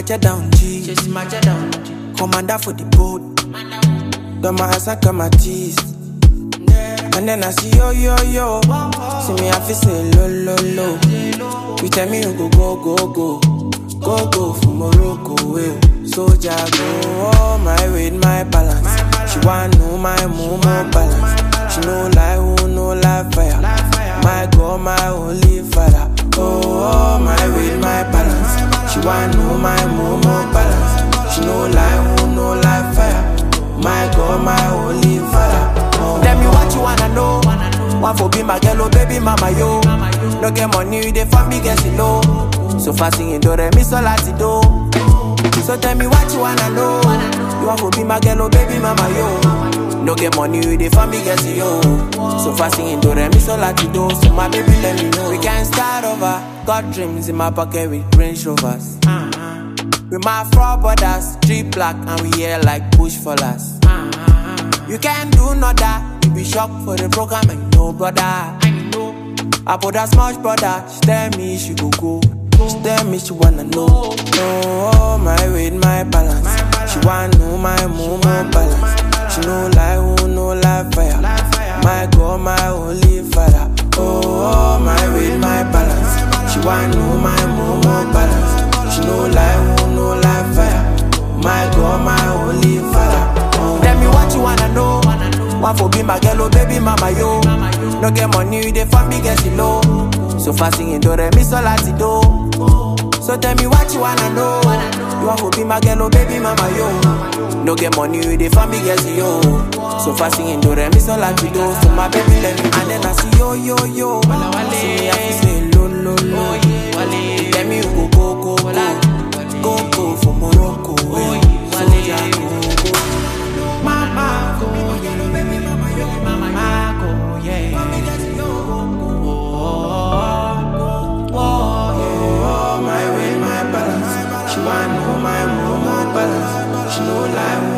macha down G. Chase my jet down. Commander for the boat. Got my ass and got my teeth. And then I see yo yo yo. See me, I feel say lo lo lo. You tell me you go go go go. Go go for Morocco, well. Soldier go all my way, my balance. She want know my move, more balance. She know lie, who know lie fire. My God, my holy father. Oh, all my way, my balance. She want know my move, more balance. She know lie, who know lie fire. My God, my holy father. Oh. Tell me what you wanna know. Want for be my girl, oh baby mama yo. No get money, you dey for me, guess you know. So fast singing do re mi so lati do. So tell me what you wanna know. You want for be my girl, oh baby mama yo. No get money, you dey for me, guess you yo. So fast singing do re mi so lati do. So my baby let me know. We can start over. Got dreams in my pocket with Range Rovers. With my four brothers, three black, and we here like bush fallers. You can't do no that. You be shocked for the program and no brother. I put that smash brother. She tell me she go go. She tell me she wanna know. Know all my weight, my balance. She wanna know my move, more balance. She know lie, who know lie fire. My God, my holy father. Oh, all my weight, my balance. She wanna know my move, more balance. She know lie, who know lie fire. My God, my holy father. Oh. Tell me what you wanna know. Want for be my girl, oh baby mama yo. No get money, you dey for me, guess you know. So fast singing do re mi so lati do. So tell me what you wanna know. You want for be my girl, oh baby mama yo. No get money, you dey for me, guess you yo. So fast singing do re mi so lati do. So my baby let me and then I see yo yo yo. See me I feel say lo lo lo. You Tell me you go go go go. Go go for Morocco. eh. Soldier go go. Mama go, yeah. Mama go, yeah. Oh, oh, my way, my balance. She want know my move, my balance. She know lie,